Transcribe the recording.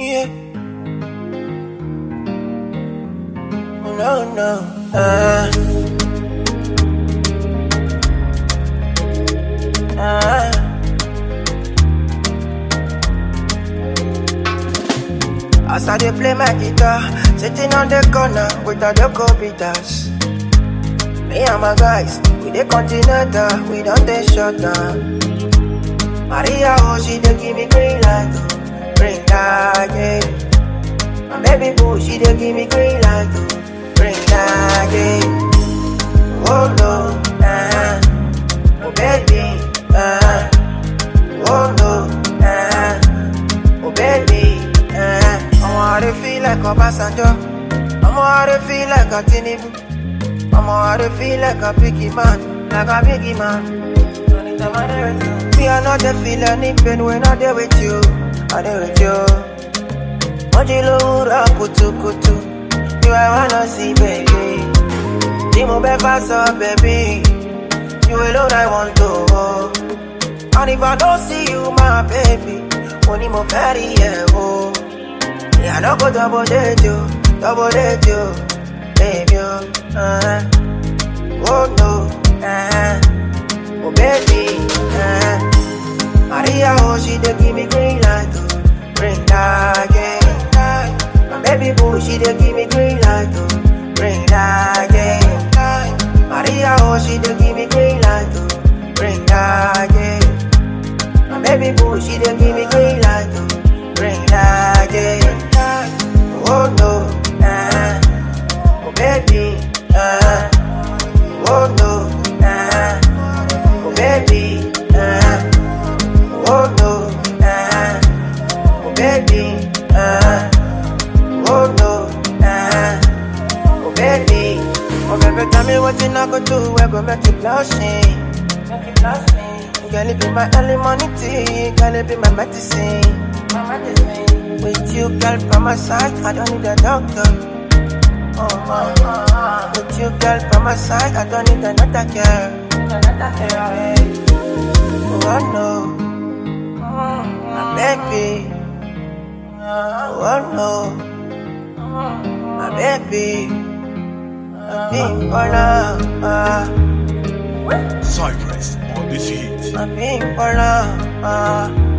Yeah. Oh, no, no. Uh. Uh. As I dey play my guitar, sitting on the corner with the local beaters. Me and my guys, we dey continental, we don't dey shut down. Maria, oh, she dey give me green light, oh, green light, yeah. My baby boo, she dey give me green light, oh, green light, yeah. Oh no, uh, oh baby, uh, oh no, uh, oh baby, uh. I'ma dey feel like Obasanjo, I'ma dey feel like a Tinubu, I'ma dey feel like a biggie man, like a biggie man. Anytime I dey with you. Me, I not dey feel any pain when I dey with you, I dey with you. Mojilura kutu kutu, you I wanna see, baby. Dimo befa so, baby. You alone I want to hold. And if I don't see you, my baby, only more very yeah, oh. Yeah, I don't go double date you, double date you, baby, oh. Uh, oh no, uh, oh baby, uh, Maria, oh, she dey give me green light, oh, green light, yeah. My baby boo, she dey give me green light, oh, green light, yeah. Maria, oh, she dey give me green light, oh, green light, yeah. My baby boo, she dey give me green light, oh, green light, yeah. Oh no, nah, oh baby, uh, oh no, nah, oh baby, uh, oh no, nah, oh baby, uh, oh no, nah, oh baby, oh baby, tell me what you not gonna do, we go make you blushing, make you blushing. Girl, it be my early morning tea, girl, it be my medicine, my medicine. With you, girl, by my side, I don't need a doctor. Oh, oh, oh. With you, girl, by my side, I don't need another girl. Another girl. Oh, no. My baby. Oh, no. My baby. My big baller. Cypress on this hit. My big baller.